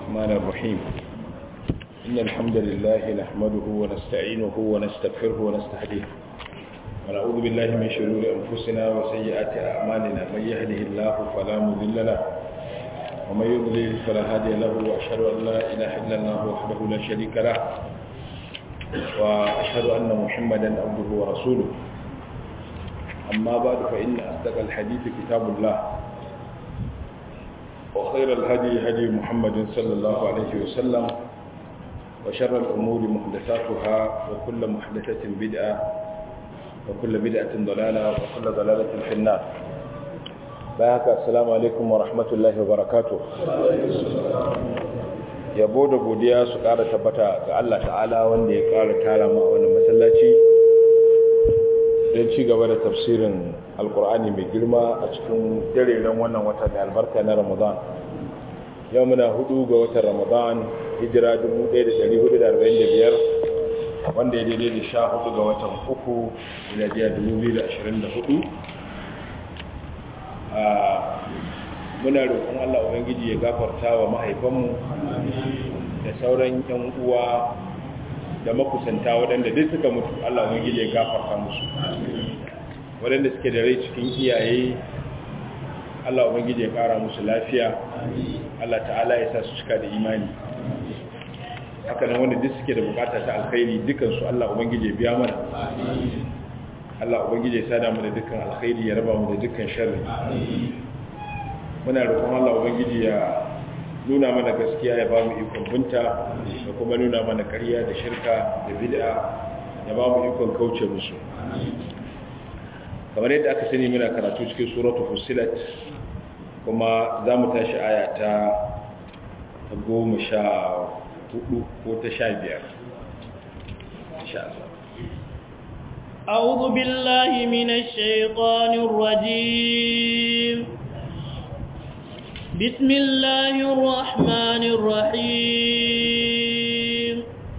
الرحمن الرحيم إن الحمد لله نحمده ونستعينه ونستغفره ونستهديه ونعوذ بالله من شرور أنفسنا وسيئات أعمالنا من يهده الله فلا مضل له ومن يضلل فلا هادي له وأشهد أن لا إله إلا الله وحده لا شريك له وأشهد أن محمدا عبده ورسوله أما بعد فإن أصدق الحديث كتاب الله وخير الهدي هدي محمد صلى الله عليه وسلم وشر الأمور محدثاتها وكل محدثة بدعة وكل بدعة ضلالة وكل ضلالة في النار بارك السلام عليكم ورحمة الله وبركاته yabo da godiya su ƙara tabbata ga Allah ta'ala wanda ya ƙara tara mu a wannan masallaci don ci gaba da tafsirin alkur'ani mai girma a cikin dareren wannan wata da albarka na ramadan yau muna hudu ga watan ramadan hijira 1445 wanda ya daidai da sha hudu ga watan uku miladiya 2024 muna roƙon allah ubangiji ya gafarta wa mahaifanmu da sauran yan uwa da makusanta waɗanda duk suka mutu Allah ubangiji ya gafarta musu waɗanda suke da rai cikin iyaye Allah ubangiji ya ƙara musu lafiya Allah ta'ala ya sa su cika da imani haka nan wanda duk suke da bukata ta alkhairi dukansu Allah ubangiji ya biya mana Allah ubangiji ya sada mu da dukkan alkhairi ya raba mu da dukkan sharri muna roƙon Allah ubangiji ya nuna mana gaskiya ya ba mu ikon binta da kuma nuna mana ƙarya da shirka da bid'a ya ba mu ikon kauce musu kamar yadda aka sani muna karatu cikin suratu fusilat kuma za mu tashi aya ta goma sha hudu ko ta sha biyar أعوذ بالله من الشيطان الرجيم بسم الله الرحمن الرحيم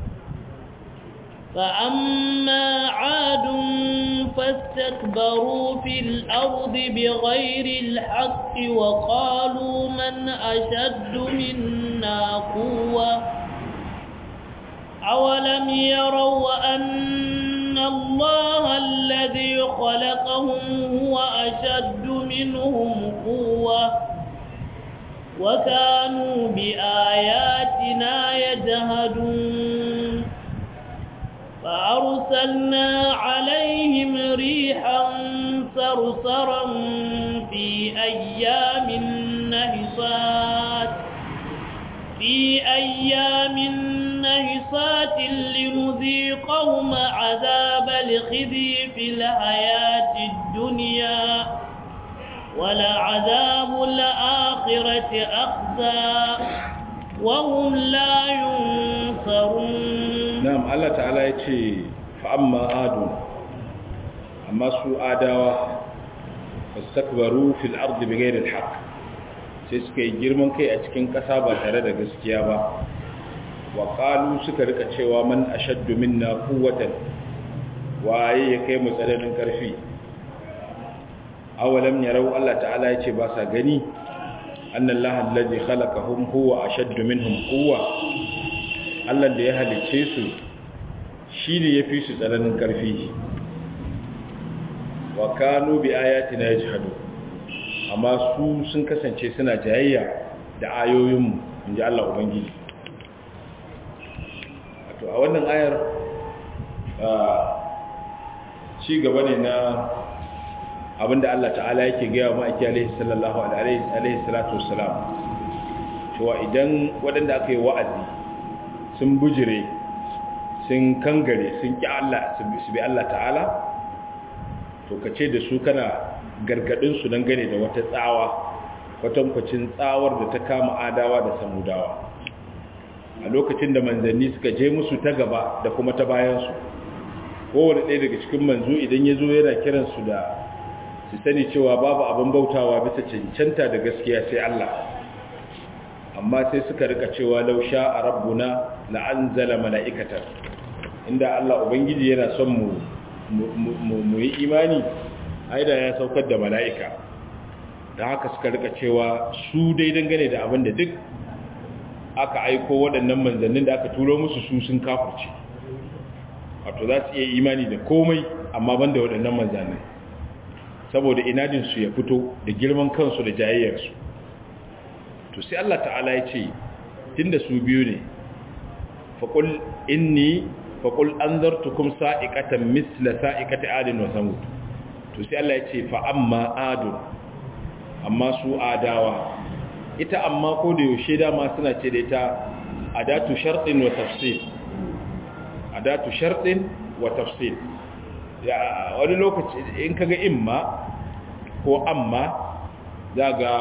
فأما عاد فاستكبروا في الأرض بغير الحق وقالوا من أشد منا قوة أولم يروا أن الله الذي خلقهم هو أشد منهم قوة وكانوا بآياتنا يجهدون فأرسلنا عليهم ريحا صرصرا في أيام نهصات في أيام نهصات لنذيقهم عذاب الخزي في الحياة الدنيا ولعذاب الآخرة أخزى وهم لا ينصرون na'am Allah ta'ala ya ce fa'amma adu amma su adawa fastakbaru fil ardi bighairi alhaq sai suka yi girman kai a cikin ƙasa ba tare da gaskiya ba wa qalu suka rika cewa man ashaddu minna quwwatan waye ya kai mu tsananin karfi awalam yarau Allah ta'ala ya ce ba sa gani annallaha allazi khalaqahum huwa ashaddu minhum quwwa Allah da ya halice su shi ne ya fi su tsananin ƙarfi wa kanu bi ayatina yajhadu amma su sun kasance suna jayayya da ayoyinmu inji Allah ubangiji to a wannan ayar ci gaba ne na abinda Allah ta'ala yake gaya wa ma'aiki alaihi sallallahu alaihi salatu wassalam cewa idan waɗanda aka yi wa'azi sun bujire sun kangare sun ƙi Allah su bi Allah ta'ala to ka ce da su kana gargaɗinsu don gane da wata tsawa kwatankwacin tsawar da ta kama adawa da samudawa a lokacin da manzanni suka je musu ta gaba da kuma ta bayansu kowane ɗaya daga cikin manzo idan ya zo yana kiransu da su sani cewa babu abin bautawa bisa cancanta da gaskiya sai Allah amma sai suka rika cewa lausha a rabbuna la'anzala mala'ikatar inda Allah Ubangiji yana son mu yi imani aida ya saukar da mala'ika da haka suka rika cewa su dai dangane da abin da duk aka aiko waɗannan manzannin da aka turo musu su sun kafirce wato za su iya imani da komai amma ban da waɗannan manzannin saboda inadinsu ya fito da girman kansu da jayayyarsu to sai Allah ta'ala ya ce tunda su biyu ne faƙul inni faƙul an zartukum sa'iƙatan misla sa'iƙata adin wa samud to sai Allah ya ce fa amma adun amma su adawa ita amma ko da yaushe dama suna ce da ita adatu shartin wa tafsir adatu shartin wa tafsir ya wani lokaci in kaga imma ko amma zaga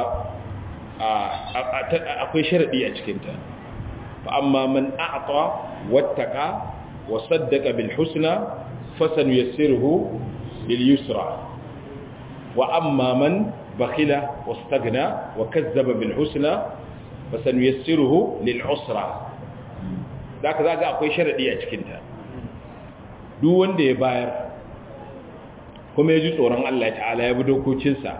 akwai sharadi a cikinta fa amma man a'ta wattaqa wa saddaqa bil husna fasanuyassiruhu lil yusra wa amma man bakhila wastaghna wa kazzaba bil husna fasanuyassiruhu lil usra zaka zaga akwai sharadi a cikinta duk wanda ya bayar kuma ya ji tsoron Allah ta'ala ya bi dokokinsa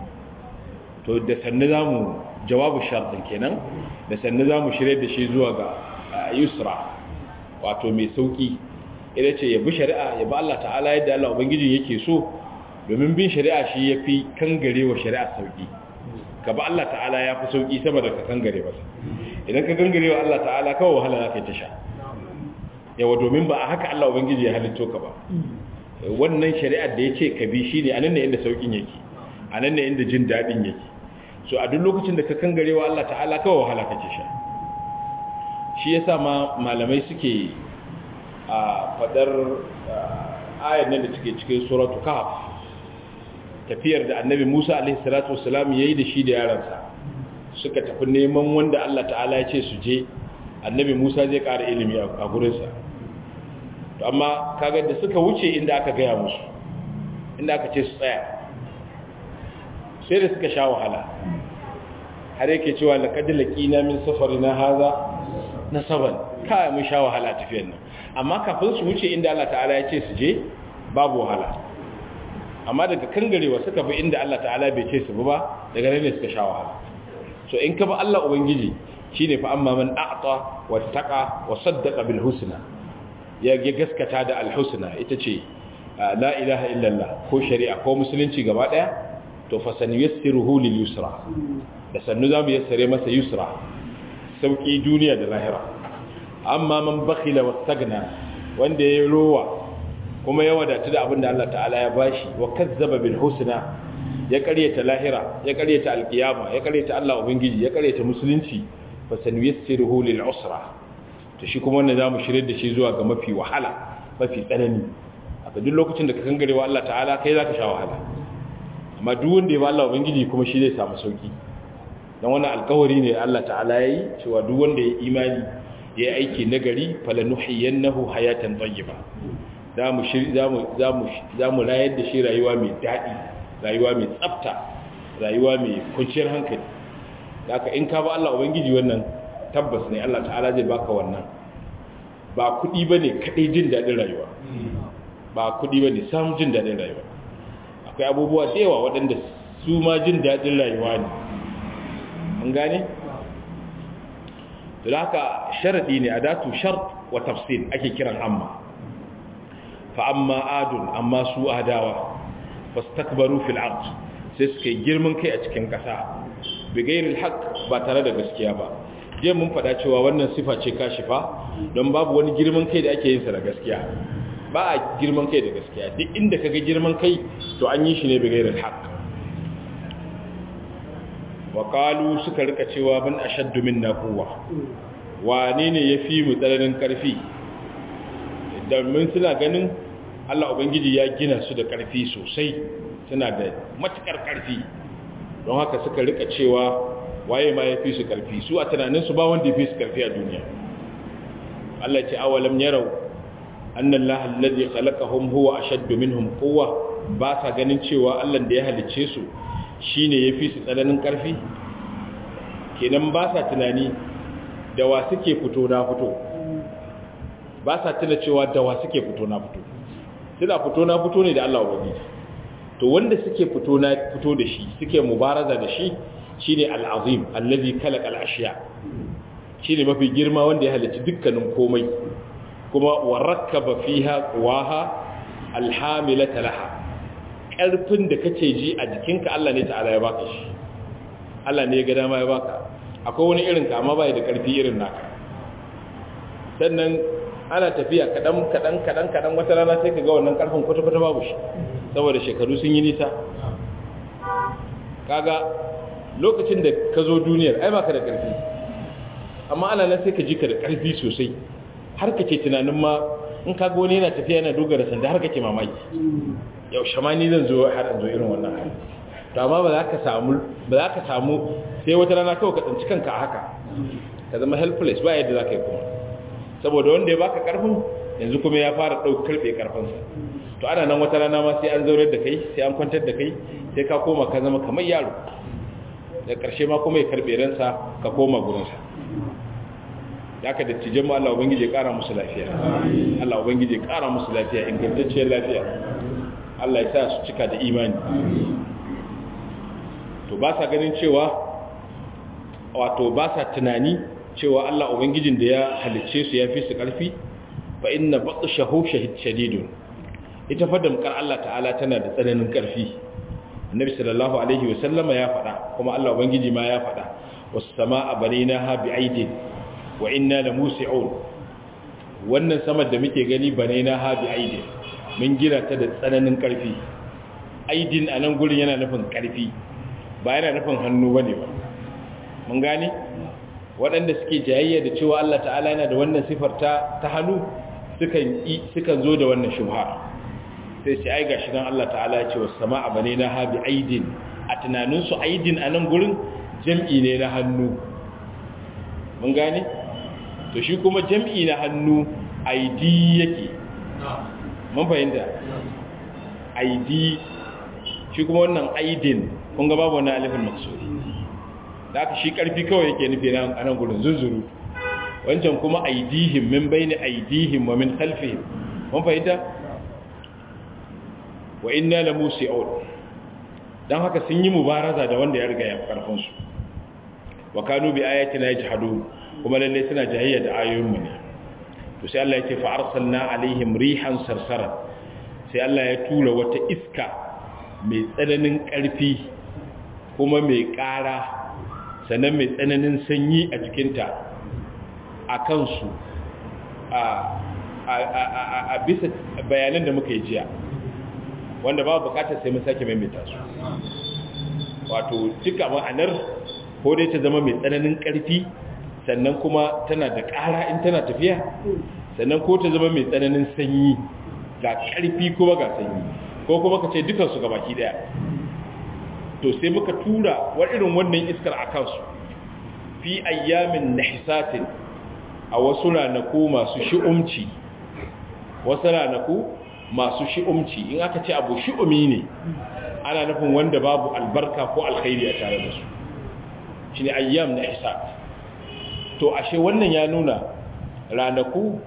to da sannu za mu jawabu sharɗin kenan da sannu za mu shirya da shi zuwa ga yusra wato mai sauƙi ita ce ya bi shari'a ya bi Allah ta'ala yadda Allah Ubangiji yake so domin bin shari'a shi ya fi kangare wa shari'a sauƙi ka ba Allah ta'ala ya fi sauƙi sama da ka kangare masa idan ka kangare wa Allah ta'ala kawai wahala za ka yi ta sha yawa domin ba a haka Allah Ubangiji ya halitto ka ba wannan shari'ar da ya ce ka bi shi ne a nan ne inda sauƙin yake a nan ne inda jin daɗin yake so a duk lokacin da ka kangare wa Allah ta'ala kawai wahala kake sha shi yasa ma malamai suke a fadar ayar nan da suke cikin suratu kahf tafiyar da annabi Musa alaihi salatu wassalam yayi da shi da yaransa suka tafi neman wanda Allah ta'ala ya ce su je annabi Musa zai ƙara ilimi a gurinsa to amma kaga da suka wuce inda aka gaya musu inda aka ce su tsaya sai da suka sha wahala har yake cewa laqad laqina min safarina hadha nasaban kai mun sha wahala tafiyar nan amma kafin su wuce inda Allah ta'ala ya ce su je babu wahala amma daga kangarewa suka bi inda Allah ta'ala bai ce su ba daga nan ne suka sha wahala so in ka ba Allah ubangiji shine fa amma man a'ta wattaqa wa saddaqa bil husna ya gaskata da al husna ita ce la ilaha illallah ko shari'a ko musulunci gaba daya to fa sanyassiruhu lil yusra da sannu zamu yassare masa yusra sauki duniya da lahira amma man bakhila wastagna wanda ya rowa kuma ya wadatu da abin da Allah ta'ala ya bashi wa kazzaba bil husna ya karyata lahira ya karyata alkiyama ya karyata Allah ubangiji ya karyata musulunci fa sanyassiruhu lil usra to shi kuma wannan zamu shirye da shi zuwa ga mafi wahala mafi tsanani aka duk lokacin da ka kangarewa Allah ta'ala kai zaka sha wahala amma duk wanda ya ba Allah ubangiji kuma shi zai samu sauki dan wannan alkawari ne Allah ta'ala yayi cewa duk wanda ya imani ya yi aiki nagari falanuhiyannahu hayatan tayyiba zamu shiri zamu zamu zamu rayar da shi rayuwa mai dadi rayuwa mai tsafta rayuwa mai kwanciyar hankali haka in ka ba Allah ubangiji wannan tabbas ne Allah ta'ala zai baka wannan ba kudi bane kadai jin dadin rayuwa ba kudi bane samun jin dadin rayuwa akwai abubuwa da yawa waɗanda su ma jin dadin rayuwa ne mun gane to haka sharadi ne adatu shart wa tafsir ake kiran amma fa amma adun amma su adawa fastakbaru fil ard sai suka girman kai a cikin kasa bigairil haqq ba tare da gaskiya ba je mun fada cewa wannan sifa ce kashifa don babu wani girman kai da ake yin sa da gaskiya ba a girman kai da gaskiya duk inda kaga girman kai to an yi shi ne bigairil haqq wa qalu suka rika cewa ban ashaddu minna quwwa wane ne yafi mu tsananin karfi domin suna ganin Allah ubangiji ya gina su da karfi sosai suna da matukar karfi don haka suka rika cewa waye ma yafi su karfi su a tunanin su ba wanda yafi su karfi a duniya Allah ce awalam yarau anna Allah alladhi khalaqahum huwa ashaddu minhum quwwa ba sa ganin cewa Allah da ya halicce su shi ne ya fi su tsananin ƙarfi kenan ba sa tunani da wa suke fito na fito ba sa tuna cewa da wa suke fito na fito suna fito na fito ne da Allah ubangiji to wanda suke fito na fito da shi suke mubaraza da shi shine al-azim allazi khalaqa al-ashya shine mafi girma wanda ya halicci dukkanin komai kuma warakkaba fiha quwaha alhamilata laha karfin da kace ji a jikinka Allah ne ta'ala ya baka shi Allah ne ya ga dama ya baka akwai wani irin ka amma bai da karfi irin naka sannan ana tafiya kadan kadan kadan kadan wata rana sai ka ga wannan karfin kwata kwata babu shi saboda shekaru sun yi nisa kaga lokacin da ka zo duniyar ai baka da karfi amma ana nan sai ka ji ka da karfi sosai har kake tunanin ma in ka ga wani yana tafiya yana dogara sanda har kake mamaki yau shamani zan zo har an zo irin wannan hali to amma ba za ka samu ba za ka samu sai wata rana kawai ka tsinci kanka a haka ka zama helpless ba yadda za ka yi kuma saboda wanda ya baka karfin yanzu kuma ya fara ɗauki karfe karfinsa to ana nan wata rana ma sai an zaurar da kai sai an kwantar da kai sai ka koma ka zama kamar yaro da ƙarshe ma kuma ya karɓe ransa ka koma gurinsa ya ka dattijan mu Allah ubangiji ya ƙara musu lafiya Allah ubangiji ya ƙara musu lafiya ingantacciyar lafiya Allah ya sa su cika da imani to ba sa ganin cewa wato ba sa tunani cewa Allah ubangijin da ya halicce su ya fi su ƙarfi fa inna batshahu shadidun ita fa damkar Allah ta'ala tana da tsananin ƙarfi annabi sallallahu alaihi wa sallama ya faɗa kuma Allah ubangiji ma ya faɗa was samaa banaynaha bi'aidin wa inna lamusi'un wannan samar da muke gani banaynaha bi'aidin mun gina ta da tsananin ƙarfi aidin anan gurin yana nufin ƙarfi ba yana nufin hannu bane ba mun gane waɗanda suke jayayya da cewa Allah ta'ala yana da wannan sifar ta ta hannu sukan sukan zo da wannan shubha sai ce ai gashi dan Allah ta'ala ya ce was sama'a banayna ha bi aidin a tunanin su aidin anan gurin jam'i ne na hannu mun gane to shi kuma jam'i na hannu aidi yake mun fahimta aidi shi kuma wannan aidin kun ga babu wannan alifin maksudi da aka shi karfi kawai yake nufi nan anan gurin zunzuru wancan kuma aidihim min bayni aidihim wa min khalfihim mun fahimta wa inna la musi'un dan haka sun yi mubaraza da wanda ya riga ya karfin su wa kanu bi ayatina yajhadun kuma lalle suna jahiyya da ayoyin mu ne to sai Allah ya ce fa arsalna alaihim rihan sarsara sai Allah ya tura wata iska mai tsananin karfi kuma mai ƙara sannan mai tsananin sanyi a cikinta a kansu a bisa bayanan da muka yi jiya wanda ba bukatar sai mun sake maimaita su wato duka ma'anar ko dai ta zama mai tsananin ƙarfi sannan kuma tana da ƙara in tana tafiya sannan ko ta zama mai tsananin sanyi ga ƙarfi kuma ga sanyi ko kuma ka ce dukansu ga baki ɗaya to sai muka tura wa irin wannan iskar a kansu fi ayyamin nahisatin a wasu ranaku masu shi'umci wasu ranaku masu shi'umci in aka ce abu shi'umi ne ana nufin wanda babu albarka ko alkhairi a tare da su shi ne ayyam nahisat to ashe wannan ya nuna ranaku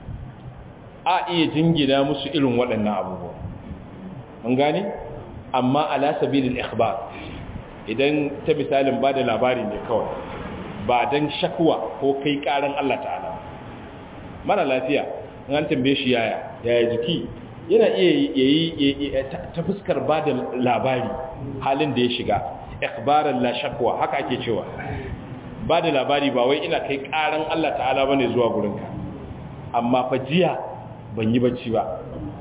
a iya jingina musu irin waɗannan abubuwa an gane? amma ala sabilil ikhbar idan ta misalin bada labari ne kawai ba dan shakwa ko kai karan Allah ta'ala mara lafiya in an tambaye shi yaya yaya jiki yana iya yayi ta fuskar bada labari halin da ya shiga ikhbaran la shakwa haka ake cewa bada labari ba wai ina kai karan Allah ta'ala bane zuwa gurinka amma fa jiya ban yi bacci ba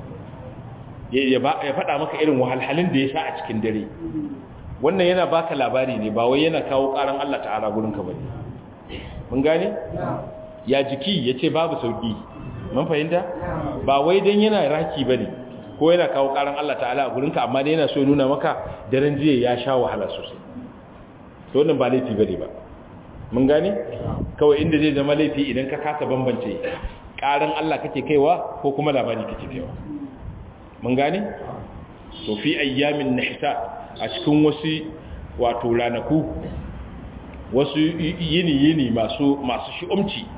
ya faɗa maka irin wahalhalin da ya sha a cikin dare wannan yana baka labari ne ba wai yana kawo ƙaran Allah ta'ala gurinka ba ne mun gane ya jiki ya ce babu sauƙi mun fahimta ba wai don yana raki ba ne ko yana kawo ƙaran Allah ta'ala a gurinka amma dai yana so nuna maka daren jiya ya sha wahala sosai to wannan ba laifi ba ne ba mun gane kawai inda zai zama laifi idan ka kasa bambance ƙaran Allah kake kaiwa ko kuma labari kake kaiwa mun gane to fi ayyamin nahsa a cikin wasu wato ranaku wasu yini yini masu masu shi'umci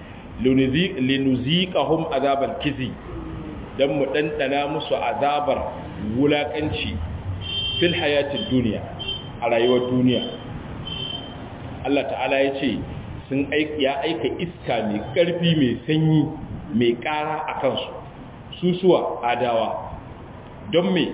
linuziqahum azabal kizi dan mu dandana musu azabar wulakanci fil hayatid dunya a rayuwar duniya Allah ta'ala ya ce sun ya aika iska mai ƙarfi mai sanyi mai ƙara a kansu susuwa adawa don me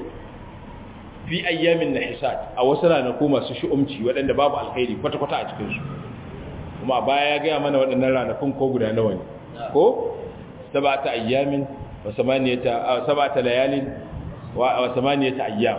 fi ayyamin na hisad a wasu ranaku masu shi'umci waɗanda babu alkhairi kwata-kwata a cikinsu kuma baya ya gaya mana waɗannan ranakun ko guda nawa ne ko sabata ayyamin wa samaniyata sabata layalin wa samaniyata ayyam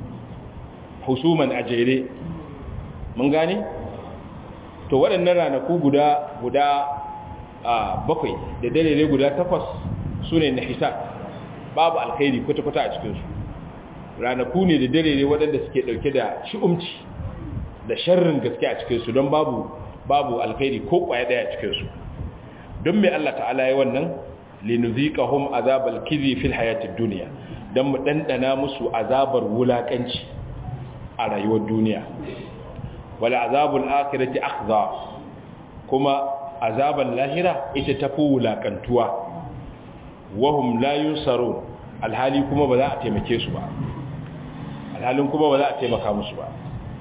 husuman a jere mun gane to waɗannan ranaku guda guda bakwai da dalilai guda takwas su ne na hisab babu alkhairi kwata-kwata a cikinsu ranaku ne da dalilai waɗanda suke ɗauke da shi'umci da sharrin gaske a cikinsu don babu babu alkhairi ko ƙwaya ɗaya a cikinsu don mai Allah ta'ala ya wannan linuziqahum azabal kizi fil hayatid duniya don mu ɗanɗana musu azabar wulaƙanci a rayuwar duniya wala azabul akhirati akhza kuma azaban lahira ita tafi wulakantuwa wahum la yunsarun alhali kuma ba za a taimake su ba alhalin kuma ba za a taimaka musu ba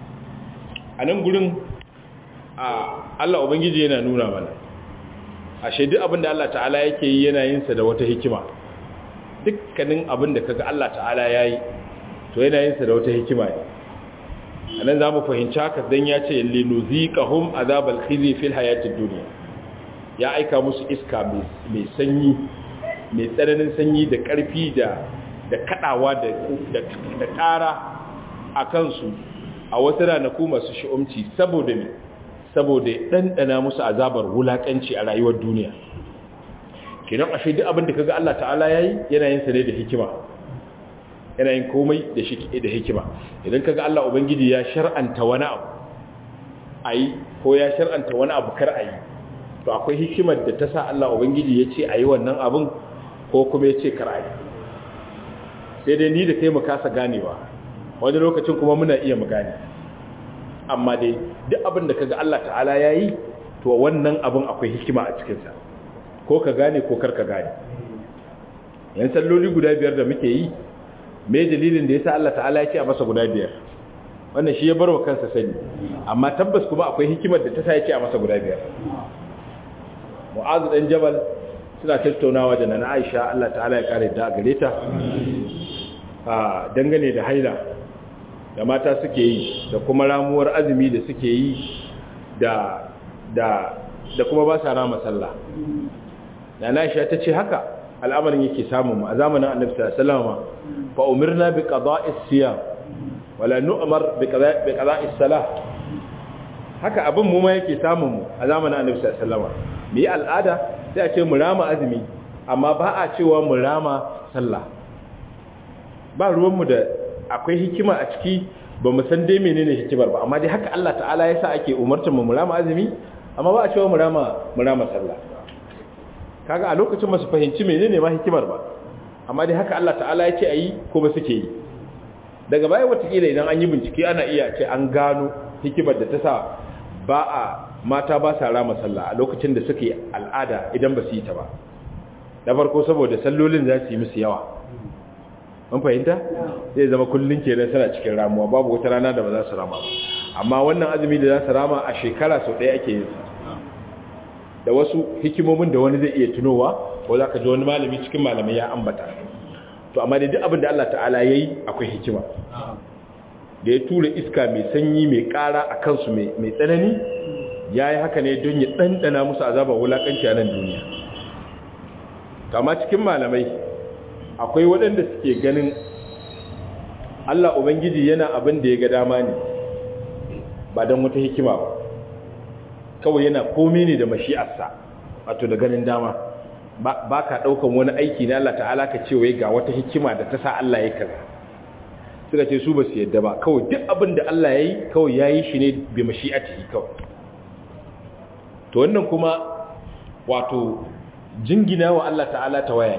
a nan gurin a Allah ubangiji yana nuna mana a shaidu abinda Allah ta'ala yake yi yana yin sa da wata hikima dukkanin abinda kaga Allah ta'ala yayi to yana yin sa da wata hikima ne anan zamu fahimci haka dan ya ce linuziqahum azabal khizi fil hayatid dunya ya aika musu iska mai sanyi mai tsananin sanyi da karfi da da kadawa da da ƙara a kansu a wasu ranaku masu shi'umci saboda ne saboda ɗanɗana musu azabar wulaƙanci a rayuwar duniya kenan ashe duk abin da kaga Allah ta'ala yayi yana yin sa ne da hikima yana yin komai da shi da hikima idan kaga Allah ubangiji ya shar'anta wani abu ayi ko ya shar'anta wani abu kar ayi to akwai hikimar da ta sa Allah ubangiji ya ce ayi wannan abin ko kuma ya ce kar ayi sai dai ni da kai mu kasa ganewa wani lokacin kuma muna iya mu gane amma dai duk abin da kaga Allah ta'ala yayi to wannan abin akwai hikima a cikin sa ko ka gane ko kar ka gane yan salloli guda biyar da muke yi me dalilin da yasa Allah ta'ala ya ce a masa guda biyar wannan shi ya barwa kansa sani amma tabbas kuma akwai hikimar da ta sa ya ce a masa guda biyar mu'azu dan jabal suna tattaunawa da nana Aisha Allah ta'ala ya kare da gare ta a dangane da haila da mata suke yi da kuma ramuwar azumi da suke yi da da da kuma ba sa rama sallah nana Aisha ta ce haka al'amarin yake samun mu a zamanin Annabi sallallahu alaihi wasallam fa umirna bi qada'is siyam wala nu'mar bi qada'is salah haka abin mu ma yake samun mu a zamanin Annabi sallallahu alaihi wasallam mu yi al'ada sai a ce mu rama azumi amma ba a cewa mu rama sallah ba ruwanmu da akwai hikima a ciki ba mu san dai menene hikimar ba amma dai haka Allah ta'ala ya sa ake umartar mu mu rama azumi amma ba a cewa mu rama mu rama sallah kaga a lokacin masu fahimci menene ma hikimar ba amma dai haka Allah ta'ala ya ce ayi kuma suke yi daga baya watakila idan an yi bincike ana iya ce an gano hikimar da ta sa ba a mata ba sa rama sallah a lokacin da suke al'ada idan ba su yi ta ba na farko saboda sallolin za su yi musu yawa an fahimta zai zama kullum kenan suna cikin ramuwa babu wata rana da ba za su rama ba amma wannan azumi da za su rama a shekara sau ɗaya ake yin da wasu hikimomin da wani zai iya tunowa ko za ka ji wani malami cikin malamai ya ambata to amma da duk abin da Allah ta'ala ya yi akwai hikima da ya tura iska mai sanyi mai ƙara a kansu mai tsanani ya yi haka ne don ya ɗanɗana musu azabar wulaƙanci a nan duniya kama cikin malamai akwai waɗanda suke ganin Allah Ubangiji yana abin da ya ga dama ne ba don wata hikima ba kawai yana komai ne da mashi'arsa wato da ganin dama ba ka ɗaukan wani aiki na Allah ta'ala ka ce wai ga wata hikima da ta sa Allah ya kaza suka ce su ba su yadda ba kawai duk abin da Allah ya yi kawai ya yi shi ne bi mashi'ati kawai to wannan kuma wato jingina wa Allah ta'ala ta waya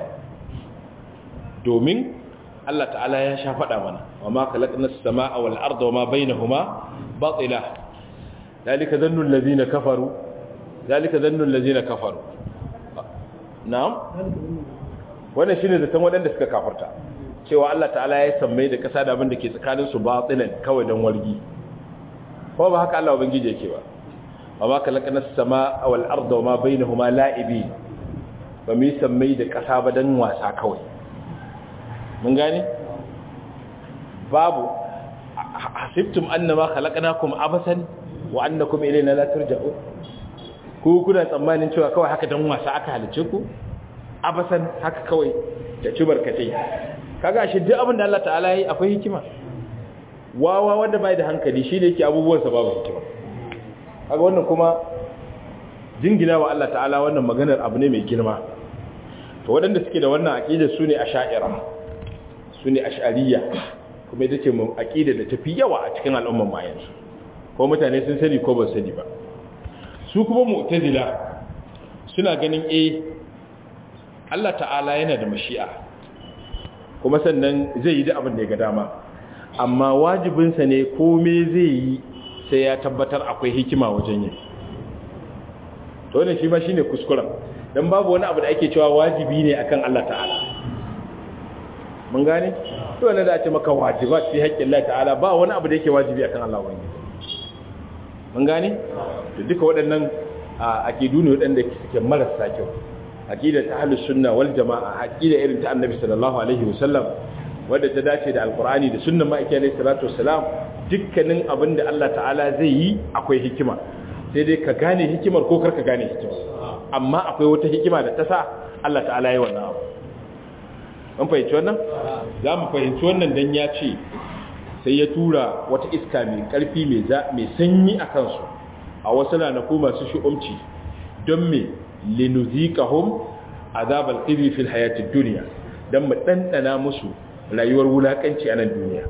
domin Allah ta'ala ya sha faɗa mana wa ma khalaqna as-samaa wal arda wa ma bainahuma batila dalika dhannu allazina kafaru dalika dhannu allazina kafaru na'am wannan shine zaton waɗanda suka kafarta cewa Allah ta'ala ya sammai da ƙasa da abin da ke tsakanin su batilan kawai dan wargi ko ba haka Allah ubangiji yake ba wa ma khalaqna as-samaa wal arda wa ma bainahuma la'ibin ba mu yi sammai da ƙasa ba dan wasa kawai mun gane babu hasibtum annama khalaqnakum abasan wa annakum ilayna la turja'un ku kuna tsammanin cewa kawai haka dan wasa aka halice ku abasan haka kawai da ci barkatai kaga shi duk abin da Allah ta'ala yi akwai hikima wawa wanda bai da hankali shi ne yake abubuwan sa babu hikima kaga wannan kuma jingina wa Allah ta'ala wannan maganar abu ne mai girma to waɗanda suke da wannan aqida su ne asha'ira su ne ash'ariyya kuma ita ce aqida da tafi yawa a cikin al'umman mayansu ko mutane sun sani ko ba sani ba su kuma mu'tazila suna ganin eh Allah ta'ala yana da mashi'a kuma sannan zai yi da abin da ya ga dama amma wajibinsa ne kome zai yi sai ya tabbatar akwai hikima wajen yin to wannan shi ma shine kuskuren dan babu wani abu da ake cewa wajibi ne akan Allah ta'ala mun gane to wannan da ake maka wajibat fi haƙƙin Allah ta'ala ba wani abu da yake wajibi akan Allah wani mun gane to duka waɗannan aqidu ne waɗanda suke marasa kyau aqida ta ahlus sunna wal jamaa aqida irin ta annabi sallallahu alaihi wasallam wadda ta dace da alqur'ani da sunnan ma'aiki alaihi salatu wassalam dukkanin abin da Allah ta'ala zai yi akwai hikima sai dai ka gane hikimar ko karka gane hikimar amma akwai wata hikima da ta sa Allah ta'ala yi wannan abu an fahimci wannan za mu fahimci wannan dan ya ce sai ya tura wata iska mai karfi mai sanyi a kansu a wasu ranaku masu shi'umci don me linuzikahum azabal khizi fil hayatid dunya dan mu dandana musu rayuwar wulakanci a nan duniya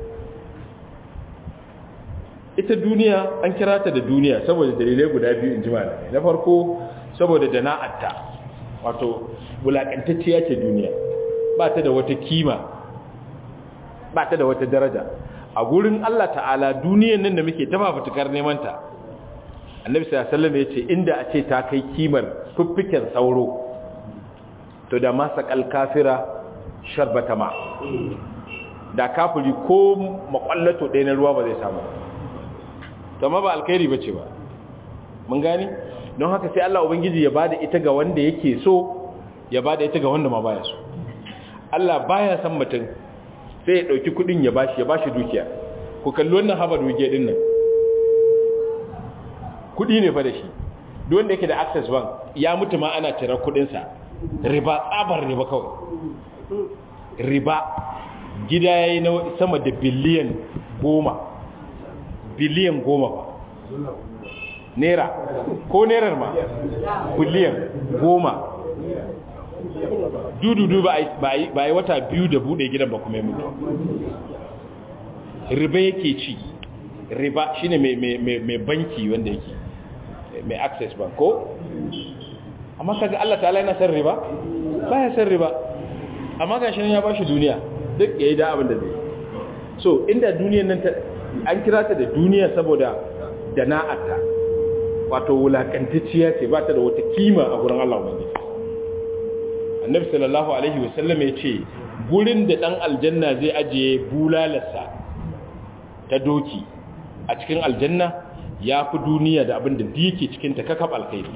ita duniya an kira ta da duniya saboda dalilai guda biyu in ji malamai na farko saboda dana'atta wato wulakantacciya ce duniya ba ta da wata kima ba ta da wata daraja a gurin Allah ta'ala duniyan nan da muke ta fafutukar neman ta annabi sallallahu alaihi wasallam yace inda a ce ta kai kimar fuffiken sauro to da masa kafira sharbata ma da kafiri ko makwallato ɗaya na ruwa ba zai samu to ma ba alkhairi bace ba mun gani don haka sai Allah ubangiji ya bada ita ga wanda yake so ya bada ita ga wanda ma baya so Allah baya san mutum sai ya dauki kudin ya bashi ya bashi dukiya ku kalli wannan haba dukiya din nan kudi ne fa da shi duk wanda yake da access bank ya mutu ma ana tirar kudin sa riba tsabar riba kawai riba gida yayi na sama da biliyan goma biliyan goma ba naira ko nairar ma biliyan goma dududu ba yi wata biyu da bude gidan ba kuma mutu riba yake ci riba shine mai banki wanda yake mai access bank ko amma kaga Allah ta'ala yana san riba ba ya san riba amma ga shi ya bashi duniya duk yayi da abin da zai so inda duniyan nan an kira ta da duniya saboda dana'ata wato wulakantacciya ce ba ta da wata kima a gurin Allah wani annabi sallallahu alaihi wasallam ya ce gurin da dan aljanna zai ajiye bulalarsa ta doki a cikin aljanna ya fi duniya da abin da yake cikin ta kakab alkhairi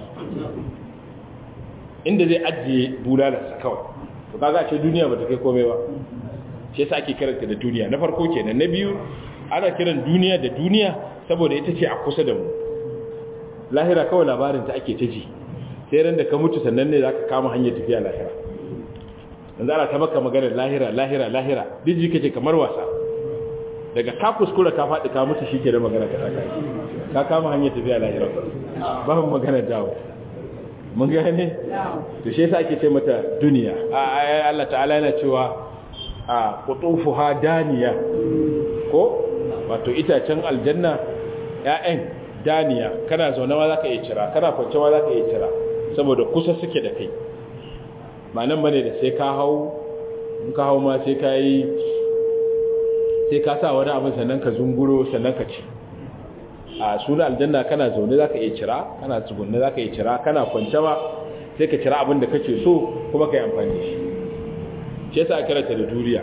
inda zai ajiye bulalarsa kawai to kaga ce duniya ba ta kai komai ba shi yasa ake karanta da duniya na farko kenan na biyu ana kiran duniya da duniya saboda ita ce a kusa da mu lahira kawai labarin ta ake ta ji sai ran da ka mutu sannan ne zaka kama hanyar tafiya lahira yanzu ana ta maka maganar lahira lahira lahira diji kace kamar wasa daga ka kuskura ka faɗi ka mutu shike da magana ka saka ka kama hanyar tafiya lahira ba mu magana dawo mun gane to shi yasa ake ce mata duniya Allah ta'ala yana cewa a qutufuha daniya ko wato itacen aljanna ƴaƴan daniya kana zaune ma zaka iya cira kana kwance ma zaka iya cira saboda kusa suke da kai ba nan bane da sai ka hau in ka hau ma sai ka yi sai ka sa wani abin sannan ka zunguro sannan ka ci a suna aljanna kana zaune zaka iya cira kana tsugunne zaka iya cira kana kwance ma sai ka cira abin da kake so kuma ka yi amfani da shi shi yasa aka rata da duriya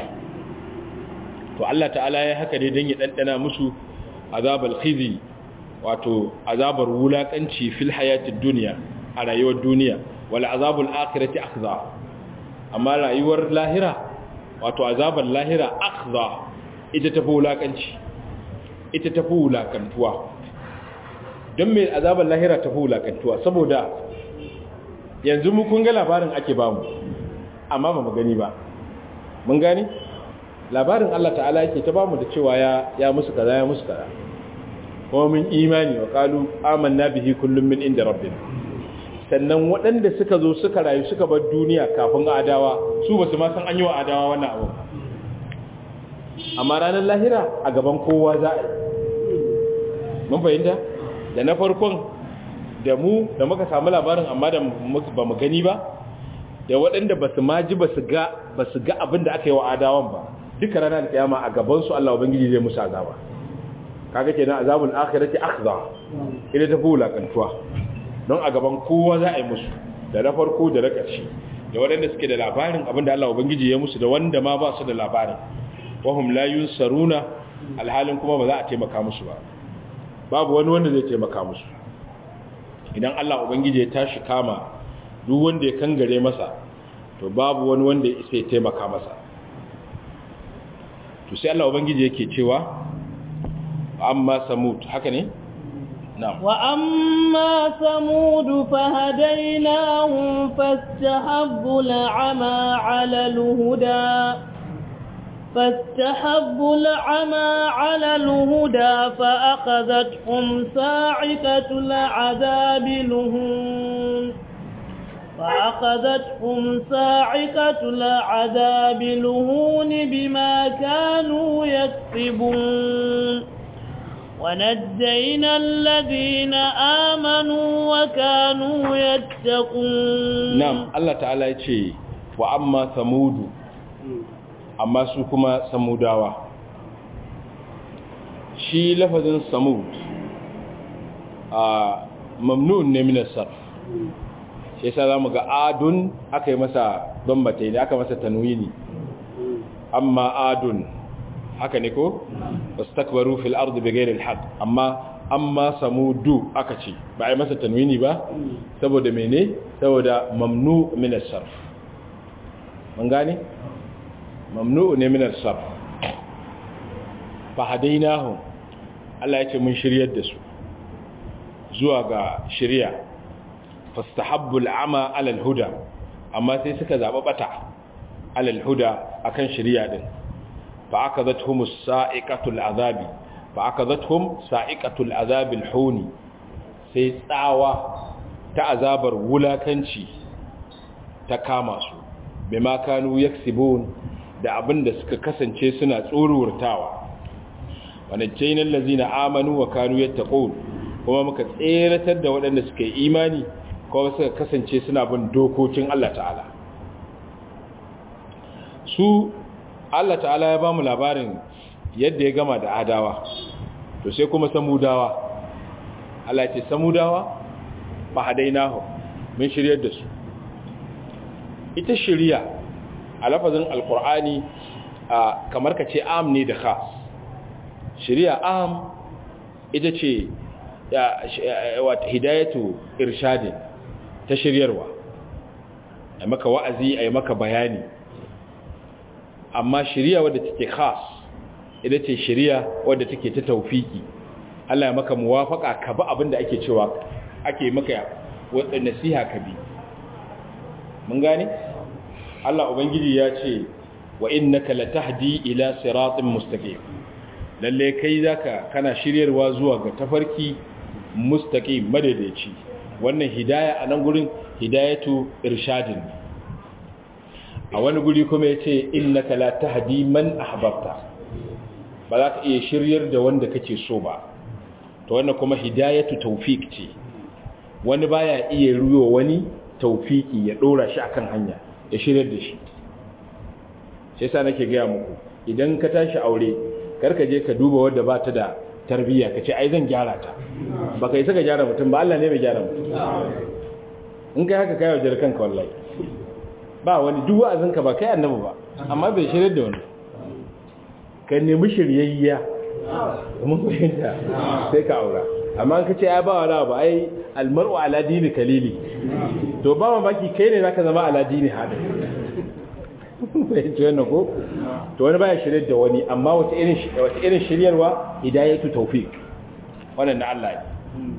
to Allah ta'ala ya haka ne don ya ɗanɗana musu azabal khizi wato azabar wulakanci fil hayatid dunya a rayuwar duniya wal azabul akhirati akhza amma rayuwar lahira wato azabar lahira akhza ita tafi wulakanci ita tafi wulakantuwa don mai azabar lahira tafi wulakantuwa saboda yanzu mu kun ga labarin ake bamu amma ba mu gani ba mun gani labarin Allah ta'ala yake ta bamu da cewa ya ya musu kaza ya musu kaza kuma mun imani wa qalu amanna bihi kullum min inda rabbina sannan waɗanda suka zo suka rayu suka bar duniya kafin adawa su basu ma san an yi wa adawa wannan abu amma ranar lahira a gaban kowa za a yi mun fahimta da na farkon da mu da muka samu labarin amma da ba mu gani ba da waɗanda ba su maji ba su ga ba su ga abin da aka yi wa adawan ba duka ranar kiyama a gabansu Allah ubangiji zai musu azaba kaga kenan azabul akhirati akhza ila ta bula kantuwa don a gaban kowa za a yi musu da na farko da na ƙarshe da waɗanda suke da labarin abin da Allah ubangiji ya musu da wanda ma ba su da labarin wahum la yunsaruna alhalin kuma ba za a taimaka musu ba babu wani wanda zai taimaka musu idan Allah ubangiji ya tashi kama duk wanda ya kangare masa to babu wani wanda ya isa ya taimaka masa to sai Allah ubangiji yake cewa amma samud haka ne na'am wa amma samud fahadainahum fastahabbu al'ama 'ala al-huda فاستحبوا العمى على الهدى فأخذتهم صاعقة العذاب لهون فأخذتهم صاعقة العذاب لهون بما كانوا يكسبون ونجينا الذين آمنوا وكانوا يتقون نعم الله تعالى يقول وأما ثمود amma su kuma samudawa shi lafazin samud a mamnun ne minasar shi yasa za mu ga adun aka yi masa bambata ne aka masa tanwini amma adun haka ne ko wasu takbaru fil ardu bi gairil haq amma amma samudu aka ce ba a yi masa tanwini ba saboda mene saboda mamnu minasar mun gane mamnu'u ne min al-sarf fa hadainahum Allah yace mun shiryar da su zuwa ga shiriya fastahabbu al-ama ala al-huda amma sai suka zaba bata ala al-huda akan shiriya din fa akadathum as-sa'iqatu al-azabi fa akadathum sa'iqatu al-azabi al-huni sai tsawa ta azabar wulakanci ta kama su bima kanu yaksibun da abin da suka kasance suna tsorurtawa wani jainan lazina amanu wa kanu yattaqun kuma muka tseratar da waɗanda suka yi imani kuma suka kasance suna bin dokokin Allah ta'ala su Allah ta'ala ya ba mu labarin yadda ya gama da adawa to sai kuma samudawa Allah ya ce samudawa fa hadainahu mun shiryar da su ita shiriya a lafazin alkur'ani kamar ka ce am ne da khas shari'a am ita ce hidayatu irshadin ta shiryarwa a maka wa'azi a yi maka bayani amma shari'a wadda take khas ita ce shari'a wadda take ta taufiki Allah ya maka muwafaka ka bi abinda ake cewa ake maka wadda nasiha ka bi mun gane? Allah Ubangiji ya ce wa innaka latahdi ila siratin mustaqim lalle kai zaka kana shiryarwa zuwa ga tafarki mustaqim madaidaici wannan hidaya a nan gurin hidayatu irshadin a wani guri kuma yace innaka la tahdi man ahbabta ba za ka iya shiryar da wanda kake so ba to wannan kuma hidayatu tawfiq ce wani baya iya ruwa wani tawfiki ya dora shi akan hanya ya shirya da shi shi yasa nake gaya muku idan ka tashi aure karka je ka duba wadda ba ta da tarbiyya ka ce ai zan gyara ta ba ka yi saka gyara mutum ba Allah ne mai gyara mutum in kai haka kai wajen kanka wallahi ba wani duk wa'azinka ba kai annabi ba amma bai shirya da wani ka nemi shiryayya mun fahimta sai ka aura amma an kace ai ba wala ba ai almar'u ala dini kalili to ba mamaki kai ne zaka zama ala dini hada bai ce wannan ko to wani baya shirye da wani amma wata irin wata irin shiryarwa hidayatu tawfiq wannan na Allah ne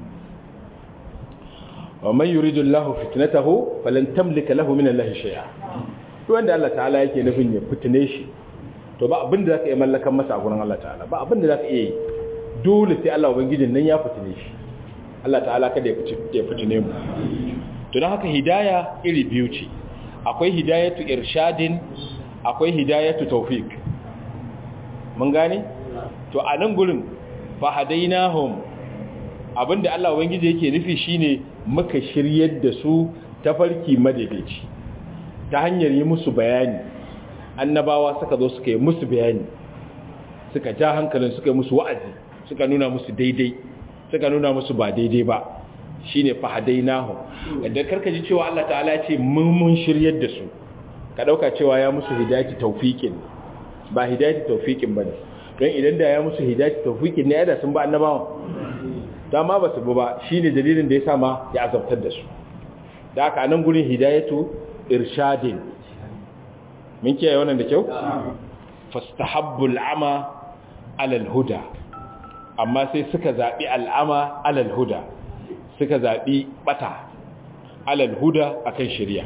wa man yuridu Allah fitnatahu falan tamlika lahu min Allah shay'a to wanda Allah ta'ala yake nufin ya fitne shi to ba abin da zaka iya mallakan masa a gurin Allah ta'ala ba abin da zaka iya yi dole sai Allah ubangijin nan ya fitine shi Allah ta'ala kada ya fitine mu to don haka hidaya iri biyu ce akwai hidayatu irshadin akwai hidayatu tawfiq mun gane to a nan gurin fa hadainahum abinda Allah ubangiji yake nufi shine muka shiryar da su tafarki madaidaici ta hanyar yi musu bayani annabawa suka zo suka yi musu bayani suka ja hankalin suka yi musu wa'azi suka nuna musu daidai suka nuna musu ba daidai ba shine fahadainahu da karka ji cewa Allah ta'ala ya ce mun mun shiryar da su ka dauka cewa ya musu hidayati tawfiqin ba hidayati tawfiqin bane don idan da ya musu hidayati tawfiqin ne da sun ba annabawan dama ba su ba shine dalilin da yasa ma ya azabtar da su da haka nan gurin hidayatu irshadin min kiyaye wannan da kyau fastahabbul ama alal huda amma sai suka zaɓi al'ama alal huda suka zaɓi ɓata alal huda akan shirya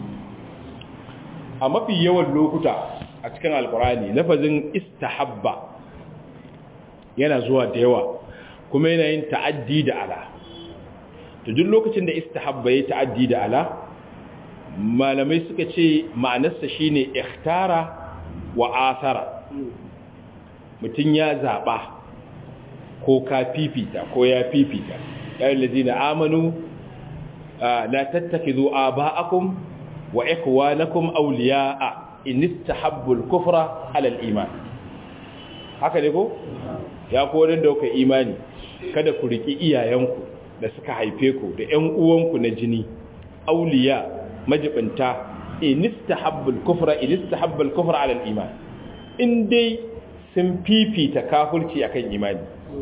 a mafi yawan lokuta a cikin alkurani lafazin istahabba yana zuwa da yawa kuma yana yin ta'addi da ala to duk lokacin da istahabba ya ta'addi da ala malamai suka ce ma'anarsa shine ikhtara wa asara mutum ya zaɓa ko ka fifita ko ya fifita yayin lazina amanu la tattakhidhu aba'akum wa ikhwanakum awliya'a in istahabbu al-kufra 'ala al-iman haka ne ko ya ko da kuka imani kada ku riki iyayenku da suka haife ku da ƴan uwanku na jini awliya majibinta in istahabbu al-kufra in istahabbu al-kufra 'ala al-iman in dai sun fifita kafirci akan imani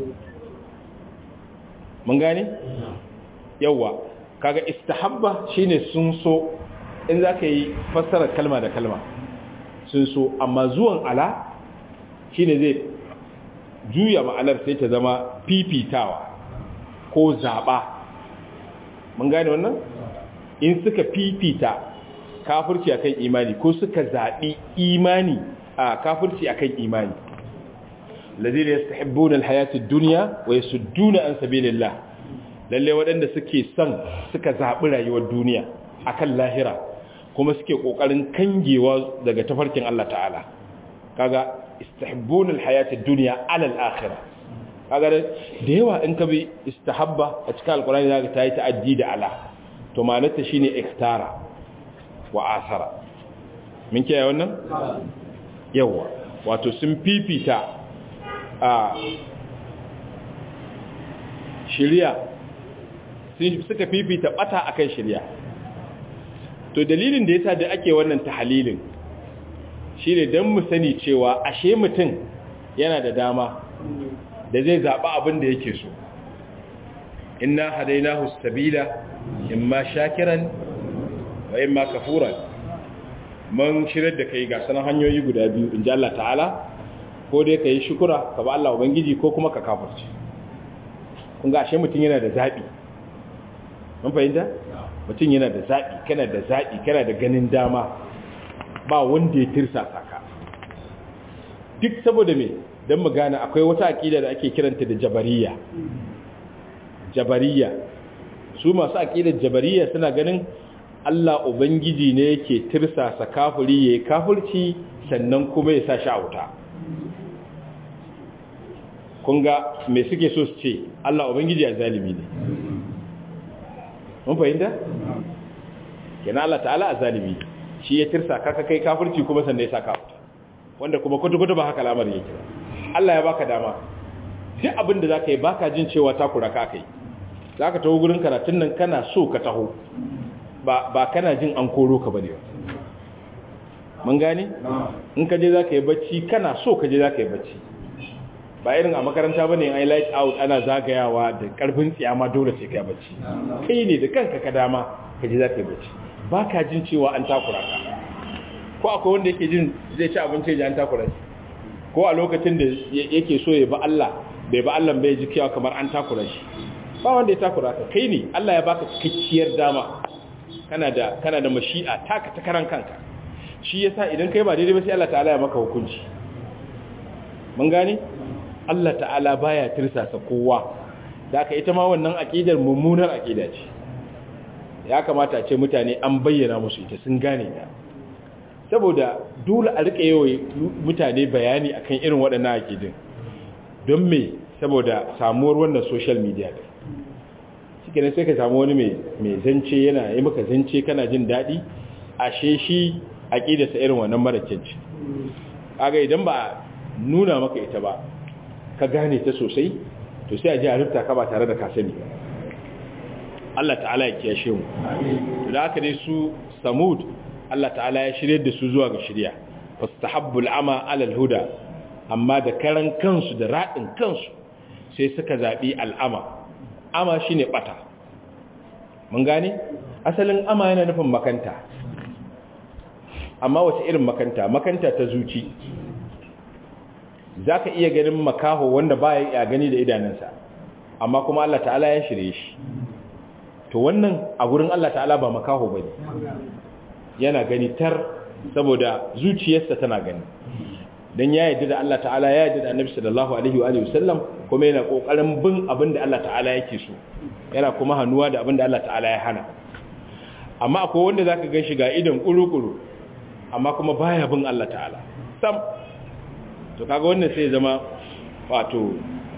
mun gane yawa kaga istahabba shine sun so in zaka yi fassara kalma da kalma sun so amma zuwan ala shine zai juya ma'anar sai ta zama fifitawa ko zaba mun gane wannan in suka fifita kafirci akan imani ko suka zabi imani a kafirci akan imani الذين يستحبون الحياة الدنيا ويسدون عن سبيل الله lalle waɗanda suke son suka zaɓi rayuwar duniya akan lahira kuma suke ƙoƙarin kangewa daga tafarkin Allah ta'ala kaga istihbunul hayatid dunya ala al-akhirah kaga da yawa in ka bi istahabba a cikin alqur'ani zaka tayi ta'addi da ala to ma'anarta shine ikhtara wa asara min kiyaye wannan yawa wato sun fifita a shirya suka fifita bata akan shirya to dalilin da yasa da ake wannan tahalilin shine dan mu sani cewa ashe mutum yana da dama da zai zaba abin da yake so inna hadainahu sabila imma shakiran wa imma kafuran mun shirar da kai ga sanan hanyoyi guda biyu inji Allah ta'ala ko dai ka yi shukura ka ba Allah Ubangiji ko kuma ka kafirci kun ga ashe mutum yana da zaɓi mun fahimta mutum yana da zaɓi kana da zaɓi kana da ganin dama ba wanda ya tirsa saka duk saboda me don mu gane akwai wata aƙida da ake kiranta da jabariya jabariya su masu aƙidar jabariya suna ganin Allah Ubangiji ne yake tirsasa kafiri ya yi kafirci sannan kuma ya sa shi a wuta kun ga me suke so su ce Allah Ubangiji a zalimi ne mun fahimta? yana Allah ta'ala a zalimi shi ya tirsa kaka kai kafirci kuma sannan ya sa kafuta wanda kuma kwata-kwata ba haka lamar yake Allah ya baka dama duk abin da za ka yi baka jin cewa takura ka kai za ka taho gurin karatun nan kana so ka taho ba kana jin an koro ka bane mun gane in ka je za ka yi bacci kana so ka je za ka yi bacci ba irin a makaranta bane ai light out ana zagayawa da karfin tsiyama dole sai kai bacci kai ne da kanka ka dama ka ji za ka yi bacci ba ka jin cewa an takura ka ko akwai wanda yake jin zai ci abinci ya an takura shi ko a lokacin da yake so ya ba Allah bai ba Allah bai ji kiyawa kamar an takura shi ba wanda ya takura ka kai ne Allah ya baka cikakkiyar dama kana da kana da mashi'a taka ta karan kanka shi yasa idan kai ba daidai ba sai Allah ta'ala ya maka hukunci mun gane Allah ta'ala baya tirsasa kowa da aka ita ma wannan aqidar mummunar aqida ce ya kamata a ce mutane an bayyana musu ita sun gane ta saboda dole a rika yawa mutane bayani akan irin waɗannan aqidin don me saboda samuwar wannan social media din shikenan sai ka samu wani mai zance yana yi maka zance kana jin daɗi ashe shi aqidarsa irin wannan mara kyanci kaga idan ba nuna maka ita ba ka gane ta sosai to sai a ji a rufta ka ba tare da ka sani Allah ta'ala ya kiyashe mu da haka dai su samud Allah ta'ala ya shirye da su zuwa ga shirya fastahabbul ama alal huda amma da karan kansu da radin kansu sai suka zabi al'ama ama shine bata mun gane asalin ama yana nufin makanta amma wace irin makanta makanta ta zuci za ka iya ganin makaho wanda ba ya gani da idanunsa amma kuma Allah ta'ala ya shirye shi to wannan a gurin Allah ta'ala ba makaho ba yana gani tar saboda zuciyarsa tana gani don ya yi da Allah ta'ala ya yi da annabi sallallahu alaihi wa sallam kuma yana kokarin bin abin da Allah ta'ala yake so yana kuma hannuwa da abin da Allah ta'ala ya hana amma akwai wanda zaka gan shi ga idan kuru-kuru amma kuma baya bin Allah ta'ala sam to kaga wannan sai zama wato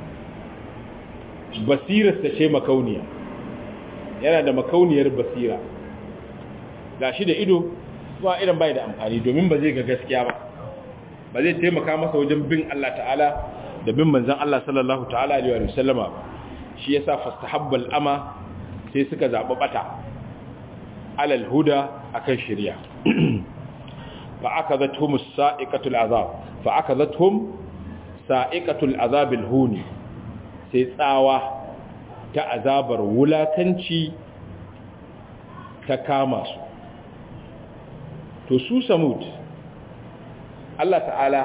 basirar ta ce makauniya yana da makauniyar basira gashi da ido ba idan bai da amfani domin ba zai ga gaskiya ba ba zai taimaka masa wajen bin Allah ta'ala da bin manzon Allah sallallahu ta'ala alaihi wa sallama shi yasa fastahabbal ama sai suka zaɓi bata alal huda akan shari'a فأخذتهم السائقة العذاب فأخذتهم سائقة العذاب الهوني سيساوى كعذاب ولا تنشي تكامس تسو سمود الله تعالى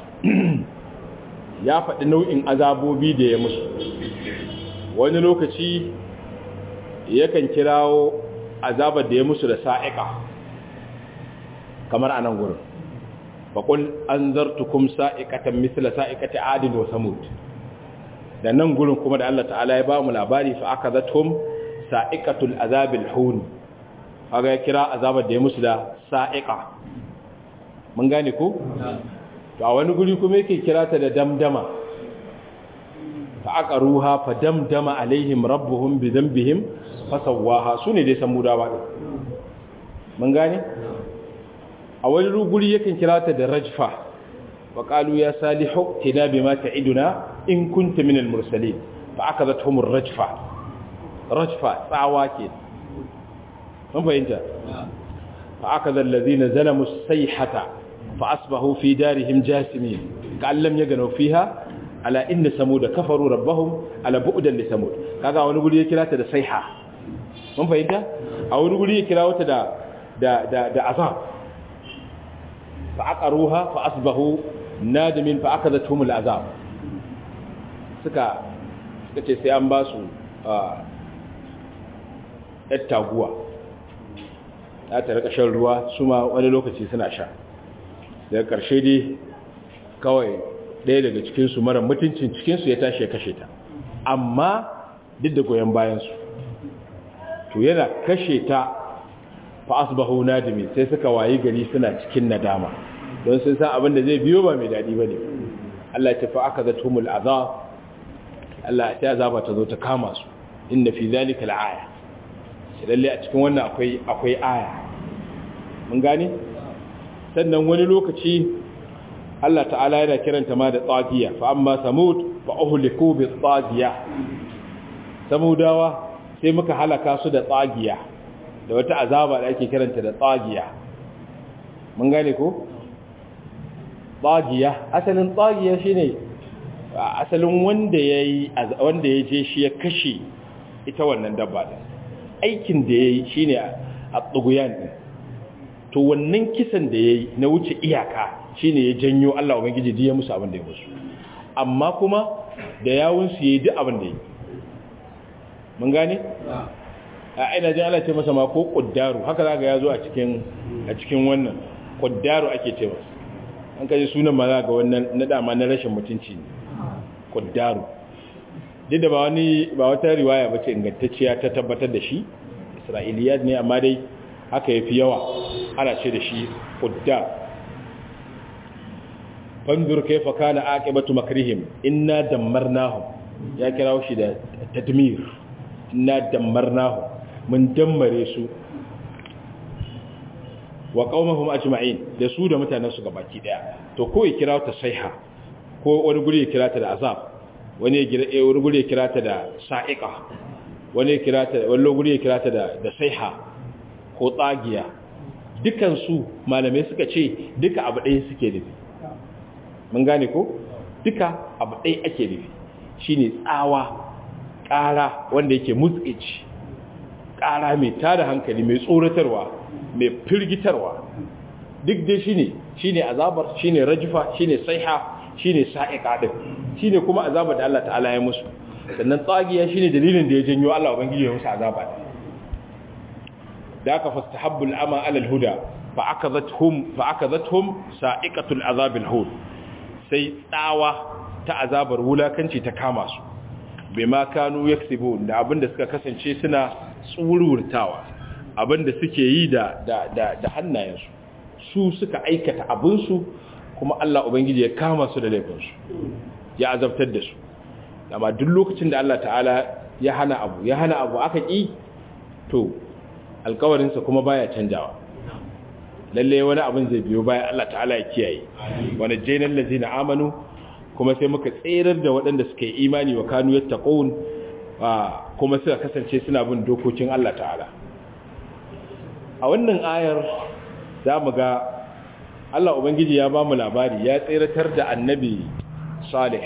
ya faɗi nau'in azabobi da ya musu wani lokaci yakan kirawo azabar da ya musu da sa'iƙa kamar a nan gurin faƙul an zartukum sa'iƙatan misla sa'iƙati adin wa samud da nan gurin kuma da Allah ta'ala ya ba mu labari fa aka zatum sa'iƙatul azabil hun kaga ya kira azabar da ya musu da sa'iƙa mun gane ko to a wani guri kuma yake kira ta da damdama fa aka ruha fa damdama alaihim rabbuhum bi dhanbihim fasawaha sune dai samudawa din mun gane a wani ruguri yakan kira ta da rajfa wa qalu ya salihu tina bima ta'iduna in kunta min al-mursalin fa akadathum ar-rajfa rajfa tsawa ke mun fahimta fa akada alladhina zalamu as-sayhata fa asbahu fi darihim jasimin ka'an lam yaghnu fiha ala inna samud kafaru rabbahum ala bu'dan li samud kaga wani guri ya kira ta da sayha mun fahimta a wani guri ya kira wata da da da azab فعقروها فأصبحوا نادمين فأخذتهم العذاب suka suka ce sai an ba su ɗan taguwa ya ta rika shan ruwa su ma wani lokaci suna sha daga ƙarshe dai kawai ɗaya daga cikinsu mara mutuncin cikinsu ya tashi ya kashe ta amma duk da goyon bayansu to yana kashe ta fa asbahu nadimi sai suka wayi gari suna cikin nadama don sun san abin da zai biyo ba mai dadi bane Allah ya tafi aka zatumul azab Allah ya azaba ta zo ta kama su inna fi zalika alaya lalle a cikin wannan akwai akwai aya mun gane sannan wani lokaci Allah ta'ala yana kiranta ma da tsagiya fa amma samud fa uhliku bi tsagiya samudawa sai muka halaka su da tsagiya da wata azaba da ake kiranta da tsagiya mun gane ko tsagiya asalin tsagiya shine asalin wanda yayi wanda ya je shi ya kashe ita wannan dabba din aikin da yayi shine a tsuguyan din to wannan kisan da yayi na wuce iyaka shine ya janyo Allah ubangiji ya musu abin da ya musu amma kuma da yawun su yayi duk abin da yayi mun gane a ina jin Allah ce masa ma ko kuddaru haka zaka yazo a cikin a cikin wannan kuddaru ake ce masa an kaji sunan ma za ga wannan na dama na rashin mutunci ne kuddaru duk da ba wani ba wata riwaya bace ingantacciya ta tabbatar da shi isra'iliyat ne amma dai haka yafi yawa ana ce da shi kuddar fanzur kaifa kana aqibatu makrihim inna dammarnahum ya kirawo shi da tadmir inna dammarnahum mun dammare su wa qaumahum ajma'in da su da mutanen su gabaki daya to ko ya kira ta saiha ko wani guri ya kira ta da azab wani ya wani guri ya kira ta da sa'iqa wani ya kira ta wani guri ya kira ta da da saiha ko tsagiya dukan su malamai suka ce duka abu ɗaya suke nufi mun gane ko duka abu ɗaya ake nufi shine tsawa ƙara wanda yake mutsici ƙara mai tada hankali mai tsoratarwa mai firgitarwa duk dai shine shine azabar shine rajfa shine saiha shine sa'iqa din shine kuma azabar da Allah ta'ala ya musu sannan tsagiya shine dalilin da ya janyo Allah ubangiji ya musu azaba da aka fastahabbul ama ala alhuda fa akazathum fa akazathum sa'iqatul azab alhud sai tsawa ta azabar wulakanci ta kama su bima kanu yaksibun da abinda suka kasance suna tsururtawa abinda suke yi da da da, da hannayensu su suka aikata abinsu kuma Allah ubangiji ya kama su da laifinsu ya azabtar da su amma duk lokacin da Allah ta'ala ya hana abu ya hana abu aka ki to alkawarinsa kuma baya canjawa lalle wani abin zai biyo baya Allah ta'ala ya kiyaye wani jainal lazina amanu kuma sai muka tserar da waɗanda suka yi imani wa kanu yattaqun kuma suka kasance suna bin dokokin Allah ta'ala a wannan ayar za mu ga Allah ubangiji ya ba mu labari ya tseratar da annabi salih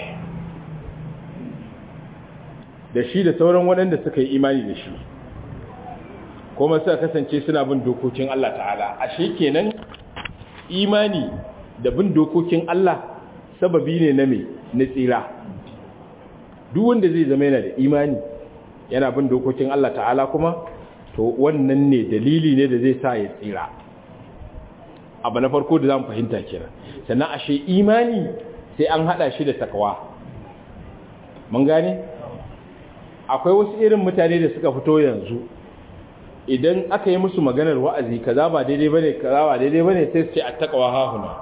da shi da sauran waɗanda suka yi imani da shi kuma suka kasance suna bin dokokin Allah ta'ala ashe kenan imani da bin dokokin Allah sababi ne na me na tsira duk wanda zai zama yana da imani yana bin dokokin Allah ta'ala kuma to wannan ne dalili ne da zai sa ya tsira abu na farko da zamu fahimta kenan sannan ashe imani sai an hada shi da takawa mun gane akwai wasu irin mutane da suka fito yanzu idan aka yi musu maganar wa'azi kaza ba daidai bane kaza ba daidai bane sai su ce attaqwa hahuna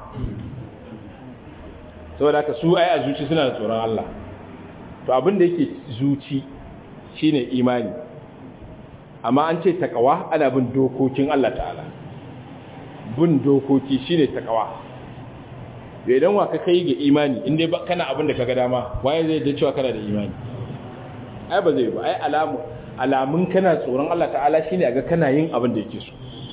saboda ka su ai a zuci suna da tsoron Allah to abin da yake zuci shine imani amma an ce takawa ana bin dokokin Allah ta'ala bin dokoki shine takawa da idan wa ka kai ga imani inda ba kana abin da kaga dama waye zai da cewa kana da imani ai ba zai ba ai alamu alamun kana tsoron Allah ta'ala shine ga kana yin abin da yake so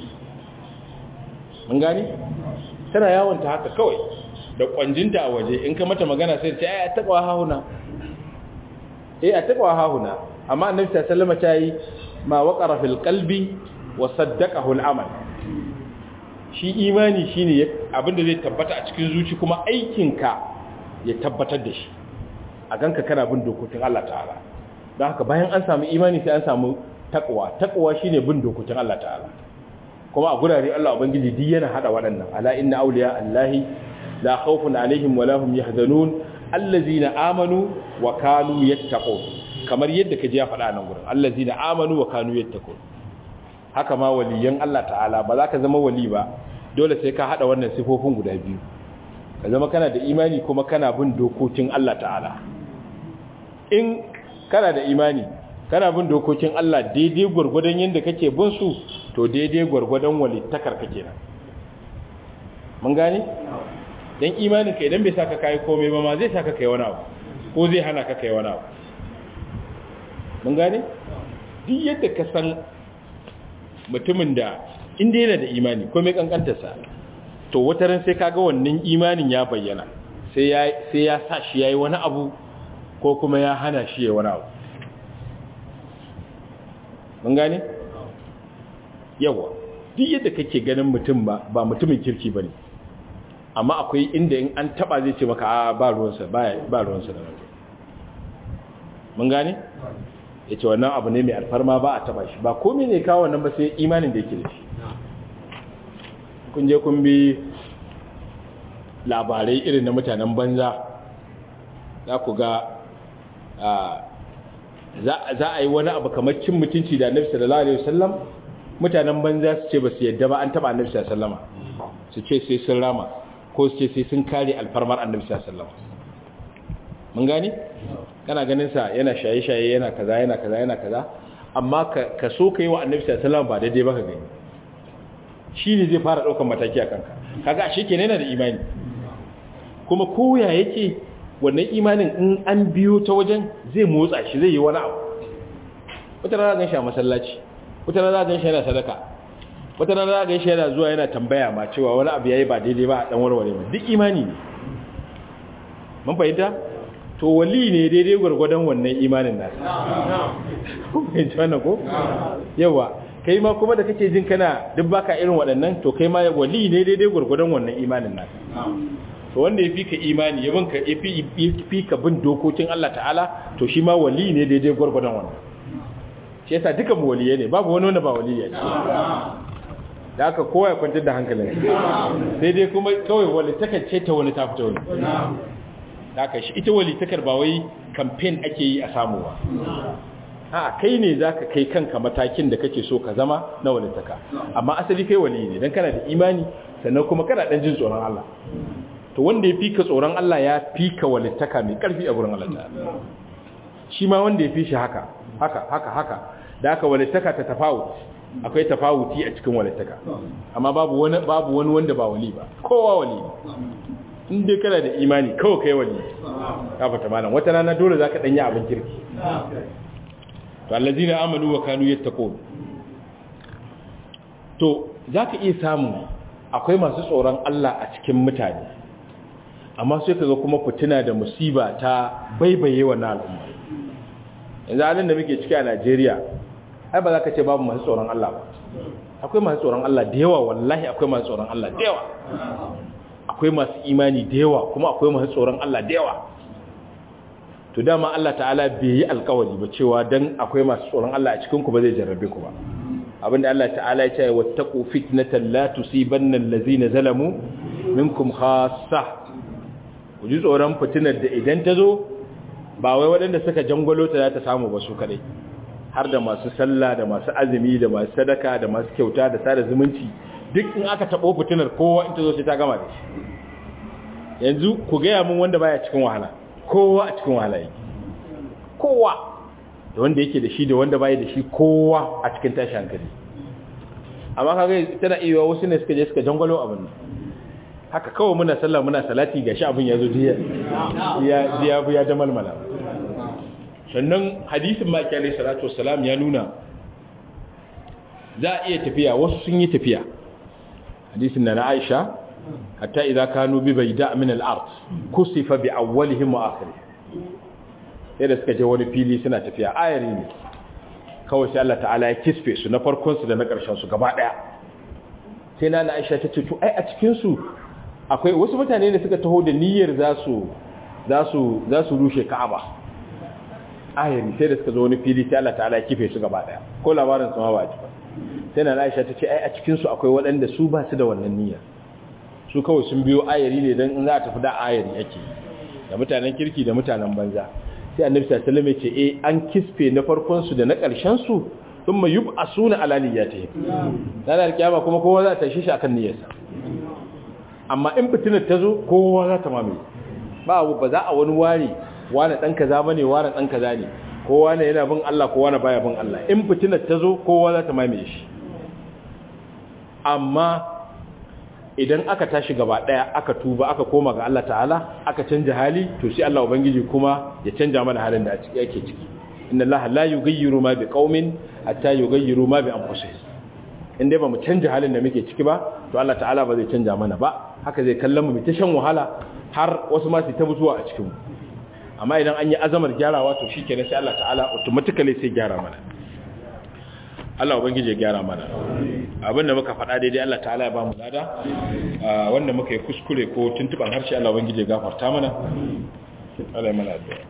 mun gane tana yawon ta haka kawai da kwanjinta a waje in ka mata magana sai ta ai a taqwa hahuna eh a taqwa hahuna amma annabi sallallahu alaihi wasallam ta yi ma waqara fil qalbi wa saddaqahu al amal shi imani shine abinda zai tabbata a cikin zuci kuma aikinka ya tabbatar da shi a ganka kana bin dokokin Allah ta'ala don haka bayan an samu imani sai an samu takwa takwa shine bin dokokin Allah ta'ala kuma a gurare Allah ubangiji duk yana hada waɗannan ala inna awliya allahi la khawfun alaihim wa lahum yahzanun allazina amanu wa kanu yattaqun kamar yadda kaje ya faɗa nan gurin allazina amanu wa kanu yattaqun haka ma waliyan Allah ta'ala ba za ka zama wali ba dole sai ka hada wannan sifofin guda biyu ka zama kana da imani kuma kana bin dokokin Allah ta'ala in kana da imani kana bin dokokin Allah daidai gwargwadon yadda kake bin su to daidai gwargwadon walittakar kake nan mun gane dan imanin ka idan bai saka kai komai ba ma zai saka kai wani abu ko zai hana ka kai wani abu mun gane duk yadda ka san mutumin da inda yana da imani komai kankantarsa to wata ran sai kaga wannan imanin ya bayyana sai ya sai ya sa shi yayi wani abu ko kuma ya hana shi ya wani abu mun gane yawa duk yadda kake ganin mutum ba ba mutumin kirki bane amma akwai inda in an taba zai ce maka a ba ruwansa ba ruwansa da mutum mun gane ya ce wannan abu ne mai alfarma ba a taba shi ba komai ne kawo wannan ba sai imanin da yake da shi kun je kun bi labarai irin na mutanen banza za ku ga za a yi wani abu kamar cin mutunci da annabi sallallahu alaihi wasallam mutanen banza su ce ba su yadda ba an taba annabi sallallahu alaihi wasallam su ce sai sun rama ko su ce sai sun kare alfarmar annabi sallallahu alaihi wasallam mun gane kana ganin sa yana shaye-shaye yana kaza yana kaza yana kaza amma ka so kai wa annabi sallallahu alaihi wasallam ba daidai ba ka gani shi ne zai fara ɗaukar mataki a kanka kaga a sheke yana da imani kuma koya yake wannan imanin in an biyo ta wajen zai motsa shi zai yi wani abu wata rana gan shi a masallaci wata rana gan shi yana sadaka wata rana gan shi yana zuwa yana tambaya ma cewa wani abu yayi ba daidai ba a dan warware ba duk imani ne mun fahimta to wali ne daidai gwargwadon wannan imanin nasa fahimci wannan ko yawa kai ma kuma da kake jin kana duk baka irin waɗannan to kai ma wali ne daidai gwargwadon wannan imanin nasa to wanda ya fi ka imani ya binka ya fi ka bin dokokin Allah ta'ala to shi ma wali ne daidai gwargwadon wannan shi yasa duka mu waliye ne babu wani wanda ba waliye ne da aka kowa ya kwantar da hankalin sai dai kuma kawai walitakar ce ta wani ta fita wani da aka shi ita walitakar ba wai kamfen ake yi a samu ba a kai ne za ka kai kanka matakin da kake so ka zama na walitaka amma asali kai wali ne don kana da imani sannan kuma kana ɗan jin tsoron Allah to wanda ya fi ka tsoron Allah ya fi ka walitaka mai ƙarfi a gurin Allah ta'ala shi ma wanda ya fi shi haka haka haka haka da aka walitaka ta tafawut akwai tafawuti a cikin walittaka amma babu wani babu wani wanda ba wali ba kowa wali in dai kana da imani kawai kai wali ka fata malam wata rana dole zaka danyi abin kirki to allazina amanu wa kanu yattaqun to zaka iya samu akwai masu tsoron Allah a cikin mutane amma sai kaga kuma fitina da musiba ta baibaye wannan al'umma yanzu halin da muke ciki a Najeriya ai ba za ka ce babu masu tsoron Allah ba akwai masu tsoron Allah da yawa wallahi akwai masu tsoron Allah da yawa akwai masu imani da yawa kuma akwai masu tsoron Allah da yawa to dama Allah ta'ala bai yi alkawari ba cewa dan akwai masu tsoron Allah a cikin ku ba zai jarrabe ku ba abinda Allah ta'ala ya ce wattaqu fitnatan la tusibanna allazina zalamu minkum khassa ku ji tsoron fitinar da idan ta zo ba wai waɗanda suka jangwalo ta za ta samu ba su kadai har da masu sallah da masu azumi da masu sadaka da masu kyauta da sada zumunci duk in aka taɓo fitinar kowa in ta zo sai ta gama da shi yanzu ku gaya mun wanda baya cikin wahala kowa a cikin wahala yake kowa da wanda yake da shi da wanda baya da shi kowa a cikin tashi hankali amma kaga tana iya wasu ne suka je suka jangwalo abin nan haka kawai muna sallah muna salati gashi abin ya zo diya ya ya ya jamalmala sannan hadisin maki alaihi salatu wassalam ya nuna za a iya tafiya wasu sun yi tafiya hadisin na na Aisha hatta idza kanu bi bayda min al-ard kusifa bi awwalihim wa akhirihim sai da suka je wani fili suna tafiya ayari ne kawai sai Allah ta'ala ya kisfe su na farkon su da na karshen su gaba daya sai na Aisha ta ce to ai a cikin su akwai wasu mutane ne suka taho da niyyar za su za su za su rushe Ka'aba ayari sai da suka zo wani fili sai Allah ta'ala ya kife su gaba daya ko labarin su ma ba a ci ba sai na Aisha ta ce ai a cikin su akwai waɗanda su ba su da wannan niyyar su kawai sun biyo ayari ne dan in za a tafi da ayari yake da mutanen kirki da mutanen banza sai annabi sallallahu alaihi wasallam ya ce eh an kisfe na farkon su da na ƙarshen su thumma yub'asuna ala niyyatihim dan alkiyama kuma kowa za ta tashi shi akan niyyarsa amma in fitinar ta zo kowa za ta mamaye ba ba za a wani ware wani dan kaza bane wani dan kaza ne kowa ne yana bin Allah kowa ne baya bin Allah in fitinar ta zo kowa za ta mamaye shi amma idan aka tashi gaba daya aka tuba aka koma ga Allah ta'ala aka canja hali to sai Allah ubangiji kuma ya canja mana halin da yake ciki inna Allah la yughayyiru ma biqaumin hatta yughayyiru ma bi anfusihim in dai ba mu canja halin da muke ciki ba to Allah ta'ala ba zai canja mana ba haka zai kallon mu mu ta shan wahala har wasu ma su ta mutuwa a cikin mu amma idan an yi azamar gyarawa to shikenan sai Allah ta'ala automatically sai gyara mana Allah ubangiji ya gyara mana abinda muka faɗa daidai Allah ta'ala ya ba mu lada wanda muka yi kuskure ko tuntuban harshe Allah ubangiji ya gafarta mana Allah ya mana addu'a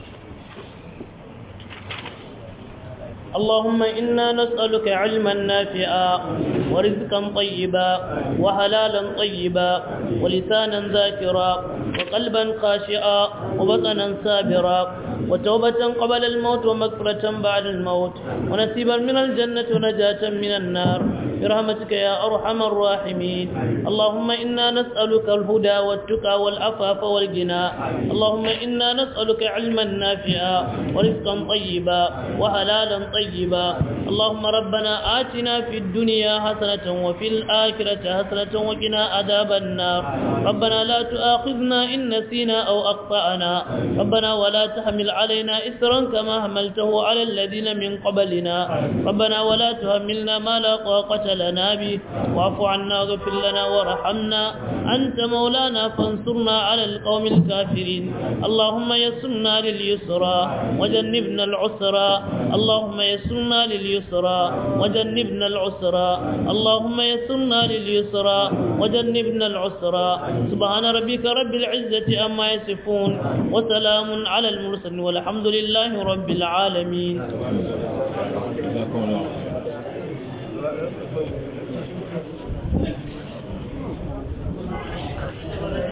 اللهم إنا نسألك علما نافعا ورزقا طيبا وحلالا طيبا ولسانا ذاكرا وقلبا خاشعا وبطنا سابرا وتوبة قبل الموت ومغفرة بعد الموت ونسيبا من الجنة ونجاة من النار برحمتك يا أرحم الراحمين اللهم إنا نسألك الهدى والتقى والعفاف والغنى اللهم إنا نسألك علما نافعا ورزقا طيبا وحلالا طيبا اللهم ربنا آتنا في الدنيا حسنة وفي الآخرة حسنة وقنا عذاب النار ربنا لا تؤاخذنا إن نسينا أو أخطأنا ربنا ولا تحمل علينا إسرا كما حملته على الذين من قبلنا ربنا ولا تهملنا ما لا طاقة لنا به واعف عنا واغفر لنا وارحمنا أنت مولانا فانصرنا على القوم الكافرين اللهم يسرنا لليسرى وجنبنا العسرى اللهم يسرنا لليسرى وجنبنا العسرى اللهم يسرنا لليسرى وجنبنا العسرى سبحان ربك رب العزة أما يصفون وسلام على المرسلين والحمد لله رب العالمين جزاكم الله خير